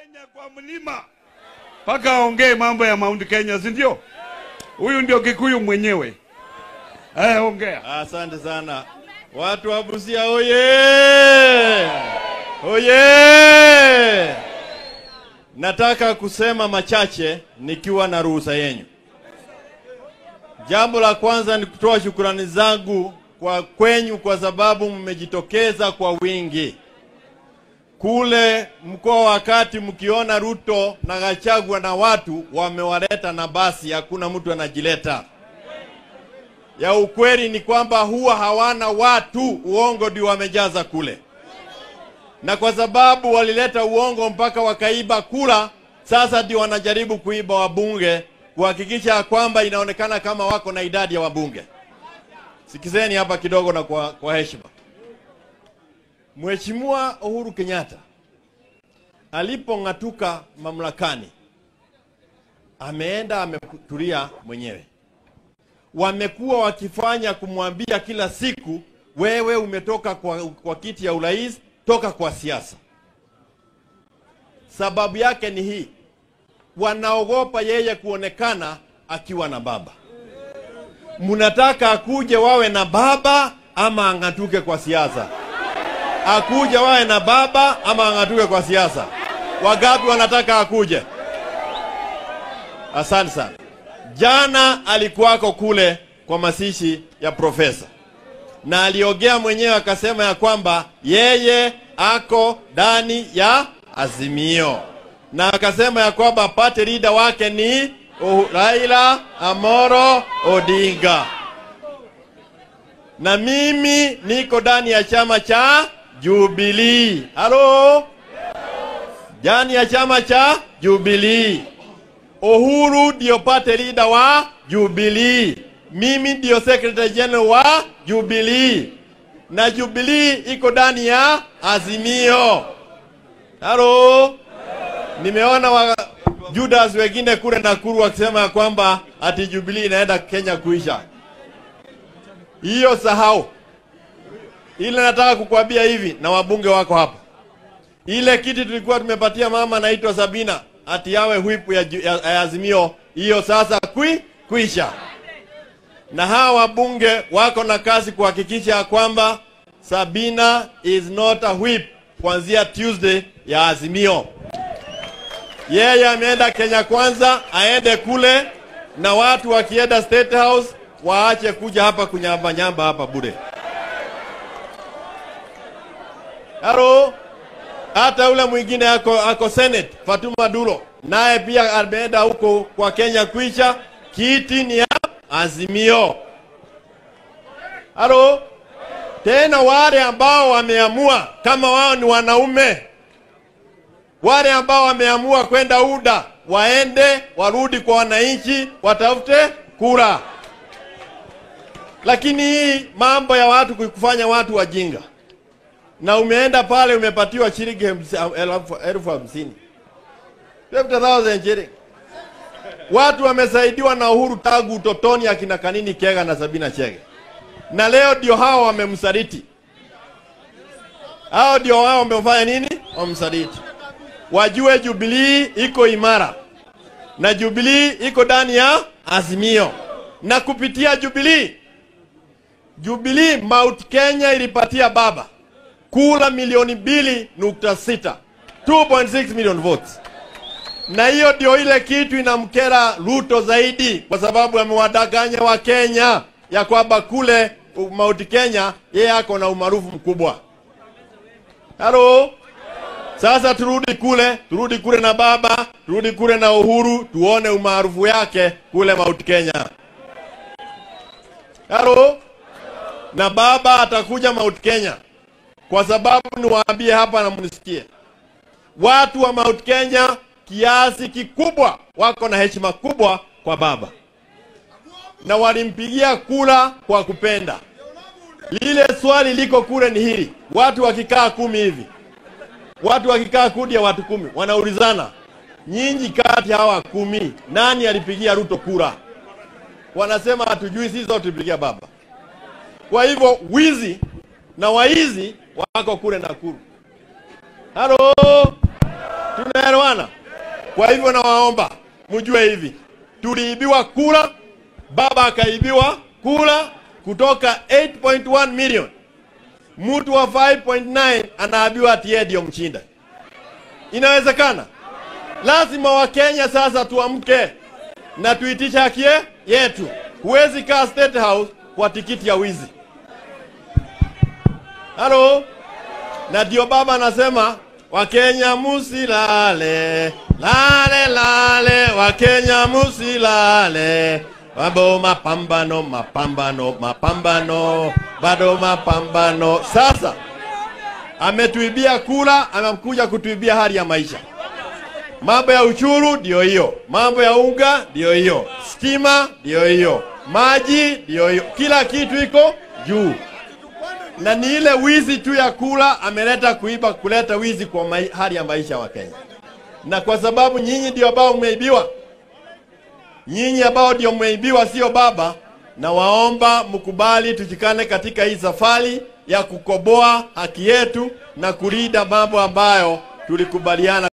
Kenya kwa mlima mpaka aongee mambo ya Mount Kenya, si ndio? Huyu ndio Kikuyu mwenyewe. Eh, ongea. Asante sana watu wa Busia, oye oye! Nataka kusema machache nikiwa na ruhusa yenyu. Jambo la kwanza ni kutoa shukrani zangu kwa kwenyu kwa sababu mmejitokeza kwa wingi kule mkoa wakati mkiona Ruto na Gachagua na watu wamewaleta na basi, hakuna mtu anajileta. Ya ukweli ni kwamba huwa hawana watu, uongo ndio wamejaza kule, na kwa sababu walileta uongo mpaka wakaiba kura, sasa ndio wanajaribu kuiba wabunge kuhakikisha ya kwamba inaonekana kama wako na idadi ya wabunge. Sikizeni hapa kidogo na kwa, kwa heshima. Mheshimiwa Uhuru Kenyatta alipong'atuka mamlakani, ameenda ametulia mwenyewe. Wamekuwa wakifanya kumwambia kila siku, wewe umetoka kwa, kwa kiti ya urais, toka kwa siasa. Sababu yake ni hii, wanaogopa yeye kuonekana akiwa na baba. Mnataka akuje wawe na baba ama ang'atuke kwa siasa? akuje wawe na baba ama ang'atuke kwa siasa? Wangapi wanataka akuje? Asante sana. Jana alikuwako kule kwa masishi ya profesa na aliongea mwenyewe akasema ya kwamba yeye ako ndani ya Azimio na akasema ya kwamba party leader wake ni uh, Raila Amoro Odinga na mimi niko ndani ya chama cha Jubilee. Halo? Ndani ya chama cha Jubilee. Uhuru ndio party leader wa Jubilee. Mimi ndio secretary general wa Jubilee. Na Jubilee iko ndani ya Azimio. Halo? Nimeona wa Judas wengine kule Nakuru wakisema ya kwamba ati Jubilee inaenda Kenya kuisha. Hiyo sahau. Ile nataka kukwambia hivi na wabunge wako hapa. Ile kiti tulikuwa tumepatia mama anaitwa Sabina ati yawe whip ya, ya, ya Azimio, hiyo sasa kwi kuisha. Na hawa wabunge wako na kazi kuhakikisha ya kwamba Sabina is not a whip kuanzia Tuesday ya Azimio. Yeye ameenda Kenya kwanza, aende kule na watu wakienda State House waache kuja hapa kunyamba nyamba hapa bure. Halo, hata ule mwingine ako, ako Senate Fatuma Duro naye pia ameenda huko kwa Kenya kuisha, kiti ni ya Azimio. Halo, tena wale ambao wameamua kama wao ni wanaume, wale ambao wameamua kwenda UDA waende warudi kwa wananchi, watafute kura. Lakini hii mambo ya watu kufanya watu wajinga, na umeenda pale umepatiwa shilingi elfu elfu hamsini 50,000 shilling. Watu wamesaidiwa na Uhuru tangu utotoni, akina Kanini Kega na Sabina Chege, na leo ndio hao wamemsaliti. Hao ndio wao wamefanya nini? Wamsaliti. Wajue Jubilee iko imara na Jubilee iko ndani ya Azimio, na kupitia Jubilee Jubilee Mount Kenya ilipatia baba kula milioni mbili nukta sita 2.6 million votes, na hiyo ndio ile kitu inamkera Ruto zaidi, kwa sababu amewadanganya wa Kenya ya kwamba kule Mount Kenya yeye ako na umaarufu mkubwa. Halo, sasa turudi kule, turudi kule na baba, turudi kule na Uhuru, tuone umaarufu yake kule Mount Kenya. Halo, na baba atakuja Mount Kenya kwa sababu niwaambie hapa na mnisikie, watu wa Mount Kenya kiasi kikubwa wako na heshima kubwa kwa baba na walimpigia kura kwa kupenda. Lile swali liko kule ni hili, watu wakikaa kumi hivi, watu wakikaa kundi ya watu kumi, wanaulizana nyinyi, kati hawa kumi nani alipigia Ruto kura? Wanasema hatujui, sisi zote tulipigia baba. Kwa hivyo wizi na waizi wako kule Nakuru. Halo, tunaelewana? Kwa hivyo nawaomba mjue hivi, tuliibiwa kura, baba akaibiwa kura kutoka 8.1 million, mtu wa 5.9 anaabiwa ati yeye ndio mshinda. Inawezekana? Lazima Wakenya sasa tuamke na tuitisha haki yetu. Huwezi kaa State House kwa tikiti ya wizi. Halo, na ndio baba anasema Wakenya musilale, lale lale, Wakenya musilale, bado mapambano, mapambano, mapambano, bado mapambano. Sasa ametuibia kura, amekuja kutuibia hali ya maisha. Mambo ya uchuru ndio hiyo, mambo ya unga ndio hiyo, stima ndio hiyo, maji ndio hiyo, kila kitu iko juu na ni ile wizi tu ya kula ameleta kuiba, kuleta wizi kwa mai, hali ya maisha wa Kenya. Na kwa sababu nyinyi ndio ambao mmeibiwa, nyinyi ambao ndio mmeibiwa, sio baba, na waomba mkubali tushikane katika hii safari ya kukoboa haki yetu na kulinda mambo ambayo tulikubaliana.